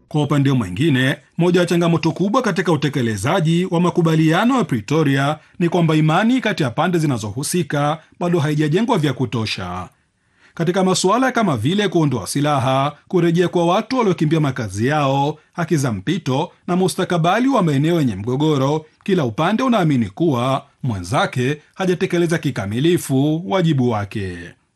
Kwa upande mwingine, moja ya changamoto kubwa katika utekelezaji wa makubaliano ya Pretoria ni kwamba imani kati ya pande zinazohusika bado haijajengwa vya kutosha. Katika masuala kama vile kuondoa silaha, kurejea kwa watu waliokimbia makazi yao, haki za mpito na mustakabali wa maeneo yenye mgogoro, kila upande unaamini kuwa mwenzake hajatekeleza kikamilifu wajibu wake.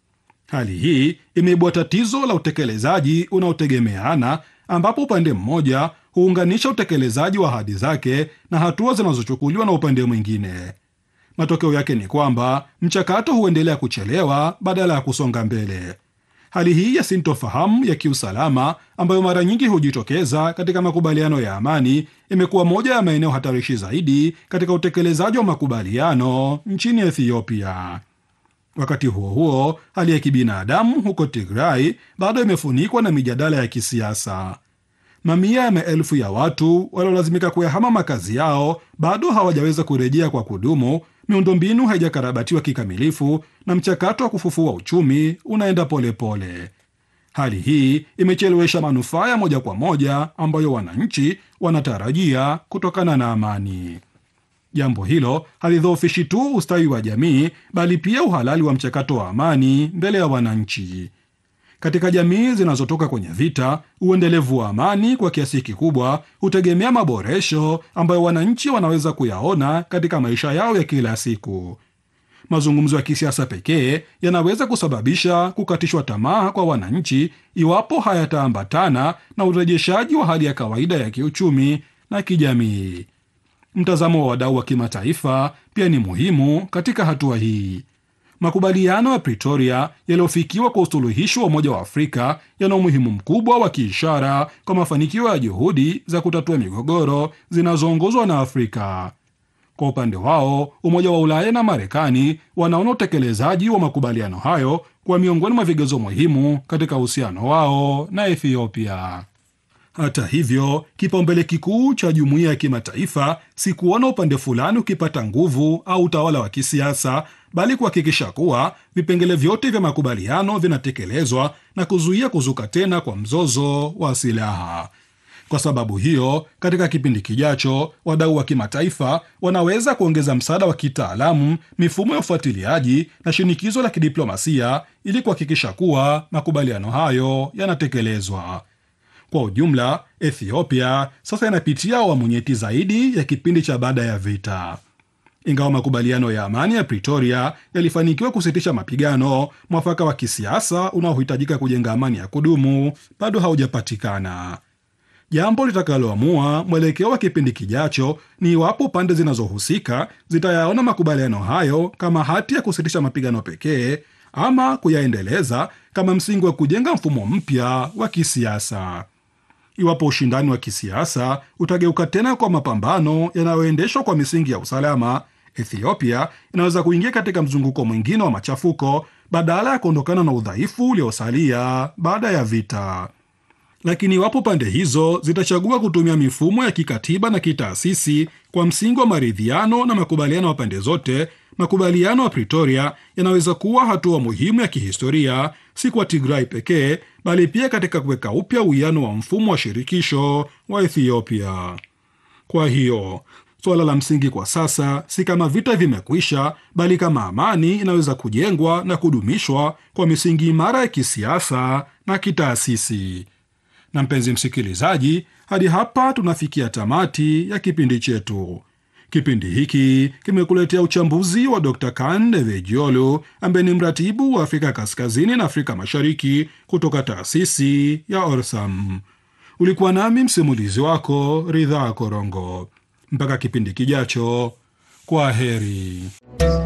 Hali hii imeibua tatizo la utekelezaji unaotegemeana, ambapo upande mmoja huunganisha utekelezaji wa ahadi zake na hatua zinazochukuliwa na upande mwingine. Matokeo yake ni kwamba mchakato huendelea kuchelewa badala ya kusonga mbele. Hali hii ya sintofahamu ya kiusalama ambayo mara nyingi hujitokeza katika makubaliano ya amani imekuwa moja ya maeneo hatarishi zaidi katika utekelezaji wa makubaliano nchini Ethiopia. Wakati huo huo, hali ya kibinadamu huko Tigray bado imefunikwa na mijadala ya kisiasa. Mamia ya maelfu ya watu waliolazimika kuyahama makazi yao bado hawajaweza kurejea kwa kudumu. Miundombinu haijakarabatiwa kikamilifu na mchakato wa kufufua uchumi unaenda polepole pole. Hali hii imechelewesha manufaa ya moja kwa moja ambayo wananchi wanatarajia kutokana na amani. Jambo hilo halidhoofishi tu ustawi wa jamii, bali pia uhalali wa mchakato wa amani mbele ya wananchi. Katika jamii zinazotoka kwenye vita, uendelevu wa amani kwa kiasi kikubwa hutegemea maboresho ambayo wananchi wanaweza kuyaona katika maisha yao ya kila siku. Mazungumzo ya kisiasa pekee yanaweza kusababisha kukatishwa tamaa kwa wananchi iwapo hayataambatana na urejeshaji wa hali ya kawaida ya kiuchumi na kijamii. Mtazamo wa wadau wa kimataifa pia ni muhimu katika hatua hii. Makubaliano ya Pretoria yaliyofikiwa kwa usuluhishi wa Umoja wa Afrika yana umuhimu mkubwa wa kiishara kwa mafanikio ya juhudi za kutatua migogoro zinazoongozwa na Afrika. Kwa upande wao, Umoja wa Ulaya na Marekani wanaona utekelezaji wa makubaliano hayo kwa miongoni mwa vigezo muhimu katika uhusiano wao na Ethiopia. Hata hivyo, kipaumbele kikuu cha jumuiya ya kimataifa si kuona upande fulani ukipata nguvu au utawala wa kisiasa, bali kuhakikisha kuwa vipengele vyote vya makubaliano vinatekelezwa na kuzuia kuzuka tena kwa mzozo wa silaha. Kwa sababu hiyo, katika kipindi kijacho, wadau wa kimataifa wanaweza kuongeza msaada wa kitaalamu, mifumo ya ufuatiliaji na shinikizo la kidiplomasia ili kuhakikisha kuwa makubaliano hayo yanatekelezwa. Kwa ujumla, Ethiopia sasa inapitia awamu nyeti zaidi ya kipindi cha baada ya vita. Ingawa makubaliano ya amani ya Pretoria yalifanikiwa kusitisha mapigano, mwafaka wa kisiasa unaohitajika kujenga amani ya kudumu bado haujapatikana. Jambo litakaloamua mwelekeo wa kipindi kijacho ni iwapo pande zinazohusika zitayaona makubaliano hayo kama hati ya kusitisha mapigano pekee ama kuyaendeleza kama msingi wa kujenga mfumo mpya wa kisiasa. Iwapo ushindani wa kisiasa utageuka tena kwa mapambano yanayoendeshwa kwa misingi ya usalama, Ethiopia inaweza kuingia katika mzunguko mwingine wa machafuko badala ya kuondokana na udhaifu uliosalia baada ya vita. Lakini iwapo pande hizo zitachagua kutumia mifumo ya kikatiba na kitaasisi kwa msingi wa maridhiano na makubaliano ya pande zote, makubaliano ya Pretoria yanaweza kuwa hatua muhimu ya kihistoria, si kwa Tigray pekee, bali pia katika kuweka upya uwiano wa mfumo wa shirikisho wa Ethiopia. Kwa hiyo suala la msingi kwa sasa si kama vita vimekwisha, bali kama amani inaweza kujengwa na kudumishwa kwa misingi imara ya kisiasa na kitaasisi. Na mpenzi msikilizaji, hadi hapa tunafikia tamati ya kipindi chetu. Kipindi hiki kimekuletea uchambuzi wa Dr Kande Vejiolu ambaye ni mratibu wa Afrika Kaskazini na Afrika Mashariki kutoka taasisi ya Orsam. Ulikuwa nami msimulizi wako Ridhaa Korongo. Mpaka kipindi kijacho, kwa heri.